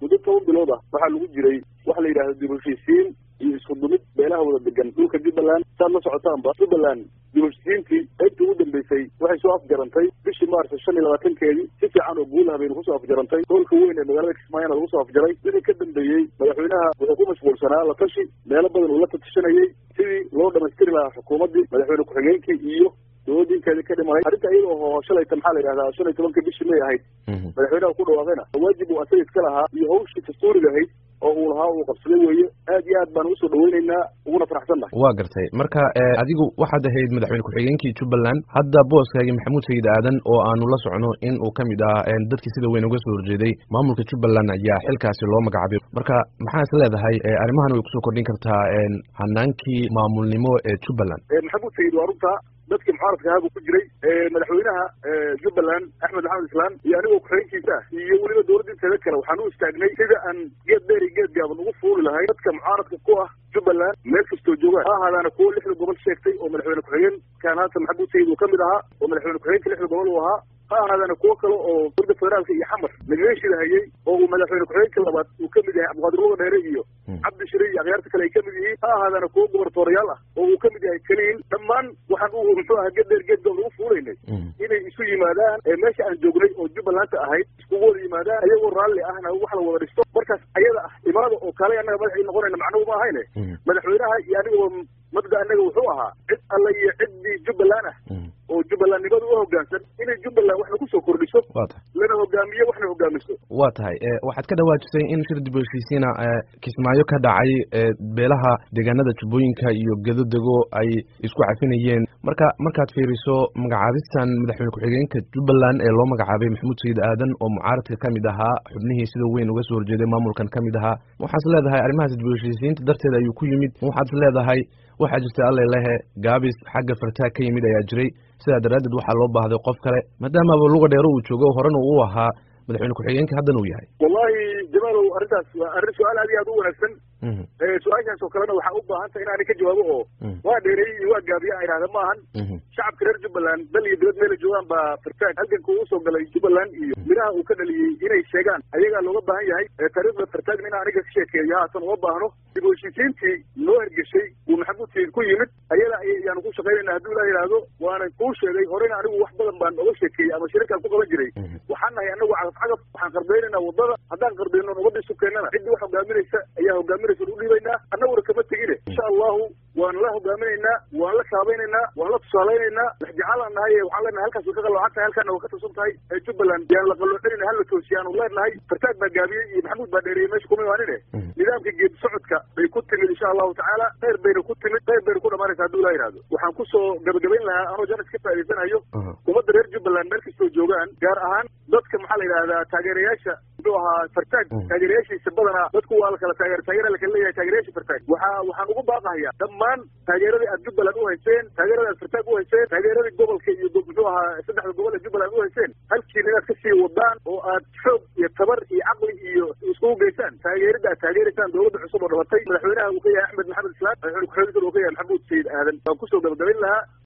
muddo toban bilood ah waxaa lagu jiray waxa la yidhahda dib heshiisiin iyo isku dumid beelaha wada degan dhulka jubbaland saad la socotaanba jubbaland dib heshiisiintii qaybtii ugu dambeysay waxay soo afjarantay bishii maarsa shan iyo labaatankeedii si fiican oo guulaha baynu kusoo afjarantay hoolka weyn ee magaalada kismaayona lagu soo afjaray wixii ka dambeeyey madaxweynaha wuxuu ku mashquulsanaa la tashi meelo badan uu la tatashanayey sidii loo dhamaystiri lahaa xukuumaddii madaxweyne ku-xigeenkii iyo dowladinkeedii ka dhimanay arrinta iyada oo shalayta maxaa la yidhahdaa shan iyo tobanka bishii may ahayd madaxweynaha ku dhawaaqayna waajib uu asaga iska lahaa iyo hawshii dastuuriga ahayd oo uu lahaa uu qabsaday weeye aad iyo aad baan usoo dhaweyneynaa uguna faraxsannahay waa gartay marka adigu waxaad ahayd madaxweyne ku-xigeenkii jubbaland hadda booskaagii maxamuud sayid aadan oo aanu la socno in uu ka mid ah dadkii sida weyn uga soo horjeeday maamulka jubbaland ayaa xilkaasi loo magacaabay marka maxaa is leedahay arrimahan way kusoo kordhin kartaa hanaankii maamulnimo ee jubbaland maxamuud sayid waa runta dadkii mucaaradka ahaa buu ku jiray madaxweynaha jubbaland axmed maxamed islaan iyo anigoo ku-xigeenkiisa ah iyo weliba dowladda inteeda kale waxaan u istaagnay sida aan geed dheer iyo geed gaaban ugu fuuli lahay dadka mucaaradka ku ah jubbaland meel kastoo joogaan ha ahaadaana kuwo lixda gobol sheegtay oo madaxweyne ku-xigeen kaan haatan maxamuud sayid uu ka mid ahaa oo madaxweyne ku-xigeenka lixda gobol uu ahaa ha ahaadaana kuwo kale oo dowladda federaalka iyo xamar lagaga shidahayey oo uu madaxweyne ku-xigeenka labaad uu ka mid yahay cabdiqaadir luga dheere iyo cabdi shire iyo akhyaarta kale ay ka mid yihiin ha ahaadaana kuwo gobortoorayaal ah oo uu ka mid yahay keliin dhammaan waxaan u muxuu aha geed dheer geed doon ugu fuulaynay inay isu yimaadaan meesha aan joognay oo jubbalanta ahayd iskugu wada yimaadaan ayagoo raalli ahna wax la wada dhisto markaas ayada ah imaada oo kale annaga madaxii noqonayna macnuhu ma ahayne madaxweynaha iyo anigoo mabda annaga wuxuu ahaa cid alla iyo ciddii jubbaland ah oo jubbalandnimadu u hoggaansan inay jubbaland waxna kusoo kordhiso lana hogaamiyo waxna hogaamiso waa tahay waxaad ka dhawaajisay in shir dib u heshiisiina kismaayo ka dhacay beelaha deegaanada jubbooyinka iyo gedodego ay isku cafinayeen marka markaad fiiriso magacaabistan madaxweyne ku-xigeenka jubbaland ee loo magacaabay maxamuud sayid aadan oo mucaaradka ka mid ahaa xubnihii sida weyn uga soo horjeeday maamulkan ka mid ahaa waxaad is leedahay arrimahaas dib u heshiisiinta darteed ayuu ku yimid waxaad is leedahay waxaa jirta alle lehe gaabis xagga fartaag ka yimid ayaa jiray sidaa daraaddeed waxaa loo baahday qof kale maadaamaba luga dheero uu joogo horena uu ahaa madaxweyne ku-xigeenka haddana uu yahay wallahi jamaalow arrintaas waa arrin su-aal aad iyo aad u wanaagsan su-aashaas oo kalena waxaa u baahan tahay inaani ka jawaabo oo waa dheereeyey iyo waa gaabiya a idhahda ma ahan shacabka reer jubbaland dal iyo dibad meela joogaan baa fartaag halganka uu usoo galay jubbaland iyo miraha uu ka dhaliyey inay sheegaan ayagaa looga baahan yahay taariikhda fartaagna in aniga ka sheekeeyo haatan uma baahno dib u heshiisiintii noo hergeshay uu maxamuud sayid ku yimid ayada ayaanu ku shaqaynayna hadduu ilaa yidhaahdo waanan kuu sheegay horena anigu wax badan baan oga sheekeeyey ama shirarkaan ku qaban jiray waxaan nahay anagu cagaf cagaf waxaan qarbaynaynaa waddada haddaan qardayno nabadda isu keennana ciddii wax hogaaminaysa ayaa hogaaminaysa u dhiibaynaa annaguna kama tegine insha allahu waan la hogaaminaynaa waan la kaabaynaynaa waan la tusaalaynaynaa waxjecaalaan nahay waxaan leenahay halkaas way ka qaloocan tahay halkaana waa ka tirsan tahay jubbaland yaan la qaloocinayna hala toosiya aanu leenahay fartaag baa gaabiyey iyo maxamuud baa dheereeyey meesha kuma imaanine nidaamka geedi socodka bay ku timid insha allahu tacaala khayr bayna ku timid khayr bayna ku dhamaanaysa hadduu ilaa yidhahdo waxaan kusoo gabagabayn lahaa anoo janis ka faa'idaysanayo ummadda reer jubbaland meel kastoo joogaan gaar ahaan dadka maxaa la yidhahdaa taageerayaasha muxuu ahaa fartaag taageerayaashiisa badanaa dadku waa la kala taageer taageera lakala leeyahay taageerayaasha fartaag waxaa waxaan ugu baaqahayaa dhammaan taageeradii aad jubbaland u hayseen taageeradii aad fartaag u hayseen taageeradii gobolka iyo muxuu ahaa saddexda gobol ee jubbaland u hayseen halkiina inaad kasii wadaan oo aad xoog iyo tabar iyo caqli iyo iskugu geysaan taageerida aad taageeraysaan dowladda cusub oo dhabatay madaxweynaha uu ka yahay axmed maxamed islaan madaxweyne ku-xigeenka uu ka yahay maxamuud sayid aadan waan kusoo gabagabayn lahaa